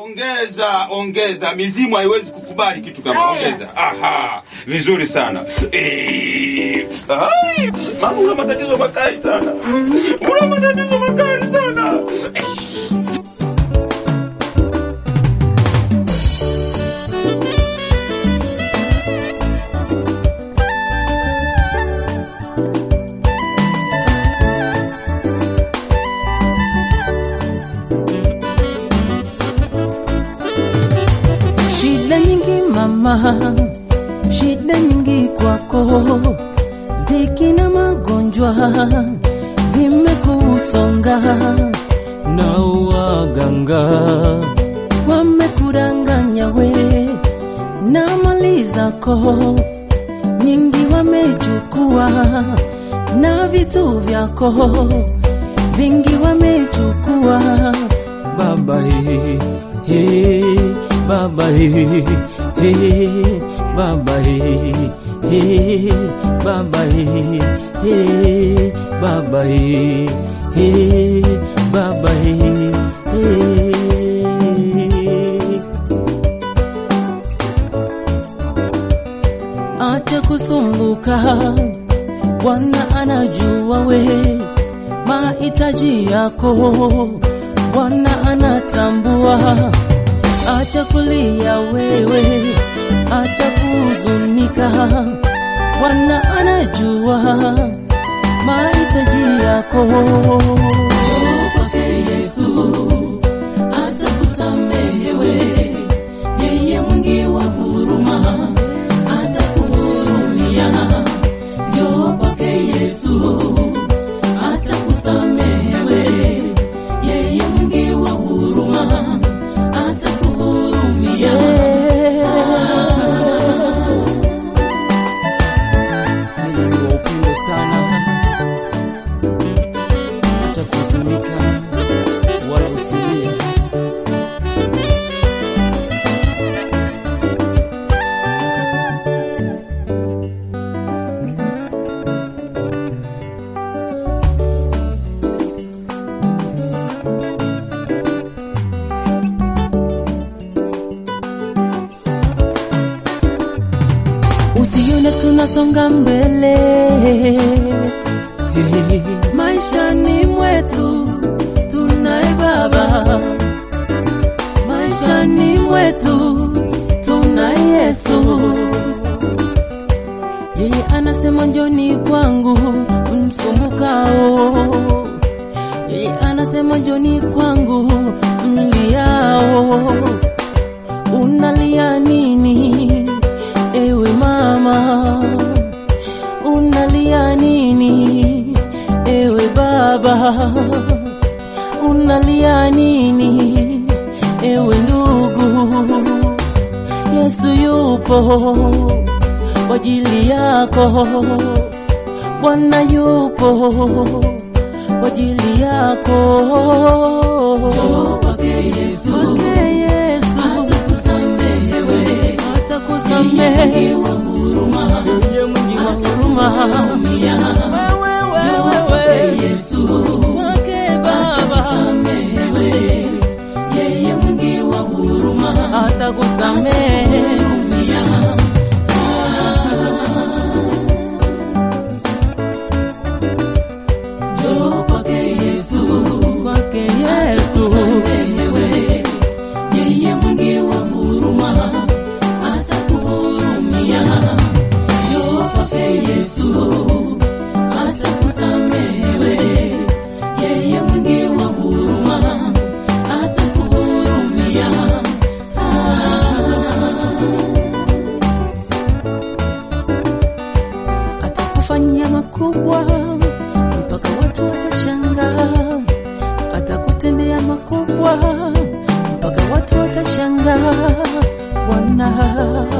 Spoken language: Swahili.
Ongeza, ongeza. Mizimu haiwezi kukubali kitu kama ongeza. Aha, vizuri sana. Eh, ai, mama, una matatizo makali sana, una matatizo makali sana. Shida nyingi mama, shida nyingi kwako, dhiki na magonjwa vimekusonga, na waganga wamekudanganya we, na mali zako nyingi wamechukua, na vitu vyako vingi wamechukua, baba he, he, baba he, he, baba he, he, baba he, he, baba he, he, baba he, he. Acha kusumbuka, Bwana anajua we mahitaji yako, Bwana anatambua. Acha kulia wewe, acha kuhuzunika, Bwana anajua mahitaji yako. Kwake Yesu atakusamehe we, yeye mwingi wa huruma atakuhurumia. Njoo kwake Yesu atakusamehe we, yeye mwingi wa huruma atakuhurumia. Mungu ni wa upendo sana, acha kuhuzunika wala usilie. Usione tunasonga mbele maishani mwetu, tunaye Baba maishani mwetu, tunaye Yesu. Yeye anasema njoni kwangu msumbukao, yeye anasema njoni kwangu mliao. Unalia nini ewe mama? Unalia nini ewe baba? Unalia nini ewe ndugu? Yesu yupo kwa ajili yako, Bwana yupo kwa ajili yako. Njoo kwake Yesu, kwake Yesu atakusamehe wewe, atakusamehe yeye mwingi wa huruma, yeye mwingi wa huruma. Wewe wewe wewe Yesu, kwake Baba atakusamehe wewe, yeye mwingi wa huruma, atakusamehe Njoo kwake Yesu, kwake Yesu, wewe yeye mwingi wa huruma, atakuhurumia. Njoo kwake Yesu, atakusamehe wewe, yeye mwingi wa huruma, atakuhurumia. atakufanyia makubwa mpaka watu watashangaa, atakutendea makubwa mpaka watu watashangaa. Bwana